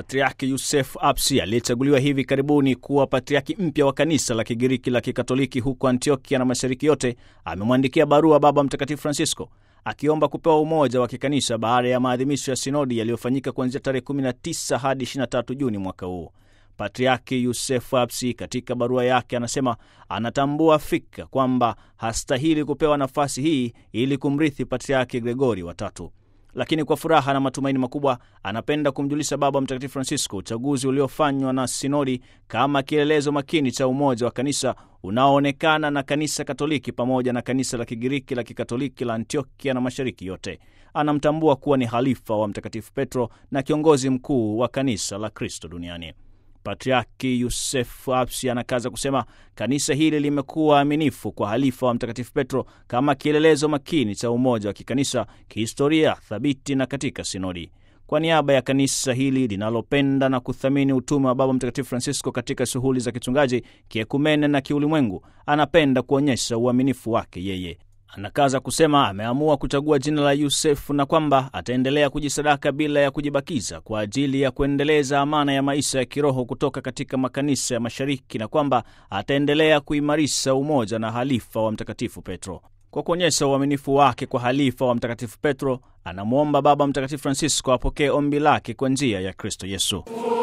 Patriaki Yusef Apsi aliyechaguliwa hivi karibuni kuwa patriaki mpya wa kanisa la Kigiriki la Kikatoliki huko Antiokia na mashariki yote, amemwandikia barua Baba Mtakatifu Francisco akiomba kupewa umoja wa kikanisa baada ya maadhimisho ya sinodi yaliyofanyika kuanzia tarehe 19 hadi 23 Juni mwaka huu. Patriaki Yusef Apsi katika barua yake anasema anatambua fika kwamba hastahili kupewa nafasi hii ili kumrithi Patriaki Gregori watatu lakini kwa furaha na matumaini makubwa anapenda kumjulisha Baba Mtakatifu Francisco uchaguzi uliofanywa na sinodi kama kielelezo makini cha umoja wa kanisa unaoonekana na kanisa Katoliki pamoja na kanisa la Kigiriki la Kikatoliki la Antiokia na mashariki yote. Anamtambua kuwa ni halifa wa Mtakatifu Petro na kiongozi mkuu wa kanisa la Kristo duniani. Patriaki Yusef Apsi anakaza kusema kanisa hili limekuwa aminifu kwa halifa wa Mtakatifu Petro kama kielelezo makini cha umoja wa kikanisa, kihistoria, thabiti na katika sinodi. Kwa niaba ya kanisa hili linalopenda na kuthamini utume wa Baba Mtakatifu Francisco katika shughuli za kichungaji, kiekumene na kiulimwengu, anapenda kuonyesha uaminifu wake yeye Anakaza kusema ameamua kuchagua jina la Yusefu na kwamba ataendelea kujisadaka bila ya kujibakiza kwa ajili ya kuendeleza amana ya maisha ya kiroho kutoka katika makanisa ya Mashariki na kwamba ataendelea kuimarisha umoja na halifa wa Mtakatifu Petro. Kwa kuonyesha uaminifu wake kwa halifa wa Mtakatifu Petro, anamwomba Baba Mtakatifu Francisco apokee ombi lake kwa njia ya Kristo Yesu.